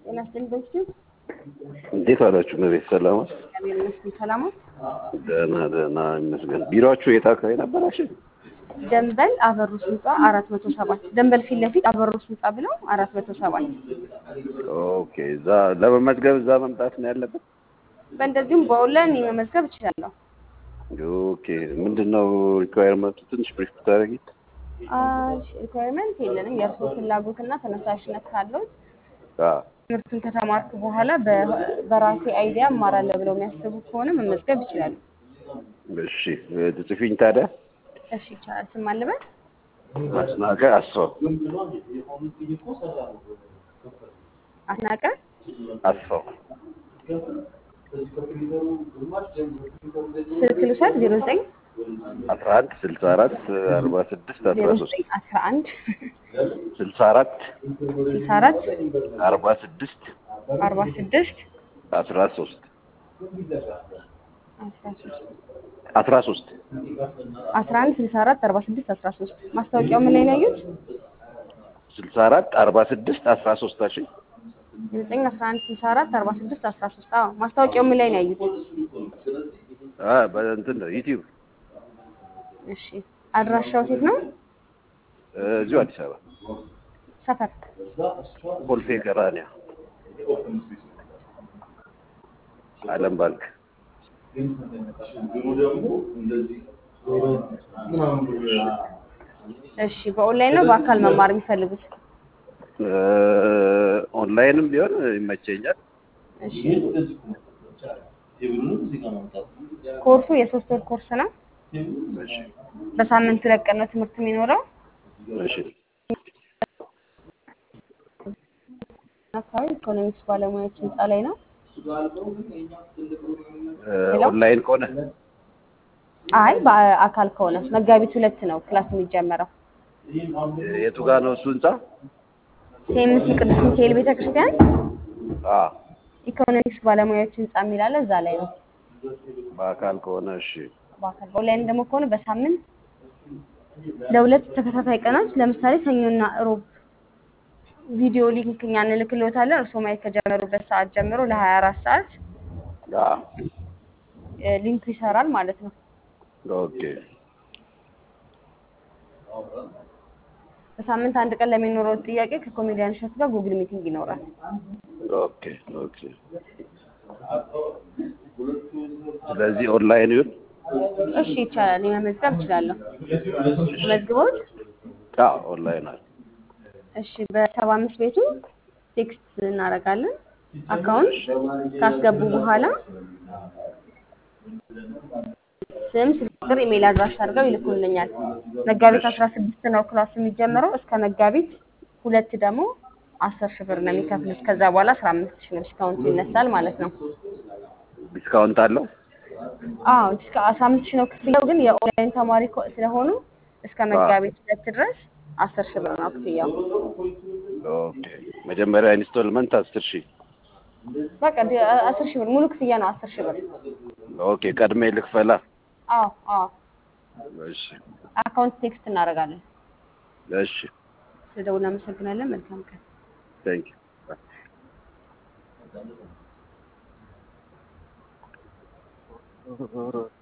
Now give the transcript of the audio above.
ጤና ይስጥልኝ በፊቱ እንዴት አላችሁ? መቤት ሰላም እግዚአብሔር ይመስገን ሰላም ነው። ደህና ደህና ይመስገን። ቢሮአችሁ የት አካባቢ ነበራችሁ? ደንበል አበሩስ ህንፃ አራት መቶ ሰባት ደንበል ፊት ለፊት አበሩስ ህንፃ ብለው አራት መቶ ሰባት ኦኬ። እዛ ለመመዝገብ እዛ መምጣት ነው ያለበት? በእንደዚሁም በኦንላይን መመዝገብ እችላለሁ። ኦኬ። ምንድን ነው ሪኳየርመንቱ? ትንሽ ብሪፍ ብታደርጊ። ሪኳየርመንት የለንም። የእርስዎ ፍላጎትና ተነሳሽነት ካለዎት አዎ ትምህርቱን ከተማርኩ በኋላ በ- በራሴ አይዲያ እማራለሁ ብለው የሚያስቡ ከሆነ መመዝገብ ይችላሉ። እሺ። ትጽፊኝ ታዲያ? እሺ ይቻላል። ስም አለበት አስናቀ አስፋው አስናቀ አስፋው ስልክ ልውሰድ ዜሮ ዘጠኝ አስራ አንድ ስልሳ አራት አርባ ስድስት አስራ ዜሮ ሶስት ዘጠኝ አስራ አንድ ስልሳ አራት ስልሳ አራት አርባ ስድስት አርባ ስድስት አስራ ሶስት አስራ ሶስት አስራ ሶስት አስራ አንድ ስልሳ አራት አርባ ስድስት አስራ ሶስት ማስታወቂያው ምን ላይ ነው ያዩት? ስልሳ አራት አርባ ስድስት አስራ ሶስት እሺ ዘጠኝ አስራ አንድ ስልሳ አራት አርባ ስድስት አስራ ሶስት አዎ ማስታወቂያው ምን ላይ ነው ያዩት? አ በእንትን ነው ዩቲዩብ እሺ አድራሻው ሴት ነው እዚሁ አዲስ አበባ ሰፈር ኮልፌ ቀራኒያ አለም ባንክ እሺ በኦንላይን ነው በአካል መማር የሚፈልጉት? እ ኦንላይንም ቢሆን ይመቸኛል። እሺ ኮርሱ የሶስት ወር ኮርስ ነው። እሺ በሳምንት ሁለት ቀን ነው ትምህርት የሚኖረው። እሺ አካባቢ ኢኮኖሚክስ ባለሙያዎች ህንፃ ላይ ነው። እ ኦንላይን ከሆነ አይ በአካል ከሆነ መጋቢት ሁለት ነው ክላስ የሚጀመረው። የቱ ጋር ነው እሱ ህንጻ? ሴምስ ቅዱስ ሚካኤል ቤተክርስቲያን አ ኢኮኖሚክስ ባለሙያዎች ህንፃ የሚላለ እዛ ላይ ነው። በአካል ከሆነ እሺ በአካል በኦንላይን ደግሞ ከሆነ በሳምንት ለሁለት ተከታታይ ቀናት ለምሳሌ ሰኞና እሮብ ቪዲዮ ሊንክ እኛ እንልክልዎታለን። እርስዎ ማየት ከጀመሩበት ሰዓት ጀምሮ ለሀያ አራት ሰዓት አ እ ሊንኩ ይሰራል ማለት ነው። ኦኬ በሳምንት አንድ ቀን ለሚኖረው ጥያቄ ከኮሜዲያን እሸቱ ጋር ጉግል ሚቲንግ ይኖራል። ኦኬ ኦኬ። ስለዚህ ኦንላይን ይሁን። እሺ ይቻላል። የመመዝገብ እችላለሁ። መዝግቦት አዎ ኦንላይን አለ። እሺ በሰባ አምስት ቤቱ ቴክስት እናደርጋለን። አካውንት ካስገቡ በኋላ ስም፣ ስልክ ቁጥር፣ ኢሜይል አድራሻ አድርገው ይልኩልኛል። መጋቢት አስራ ስድስት ነው ክላሱ የሚጀምረው። እስከ መጋቢት ሁለት ደግሞ አስር ሺህ ብር ነው የሚከፍሉት። ከዛ በኋላ አስራ አምስት ሺህ ነው ዲስካውንቱ ይነሳል ማለት ነው። ዲስካውንት አለው? አዎ እስከ አስራ አምስት ሺህ ነው ክፍያው። ግን የኦንላይን ተማሪ ኮ- ስለሆኑ እስከ መጋቢት ሁለት ድረስ አስር ሺህ ብር ነው ክፍያው። ኦኬ። መጀመሪያ ኢንስቶልመንት አስር ሺህ በቃ ዲ- አስር ሺህ ብር ሙሉ ክፍያ ነው አስር ሺህ ብር። ኦኬ። ቀድሜ ልክፈላ? አዎ አዎ እሺ አካውንት ቴክስት እናደርጋለን። እሺ። ስለደውል እናመሰግናለን። መልካም ቀን። ታንክ ዩ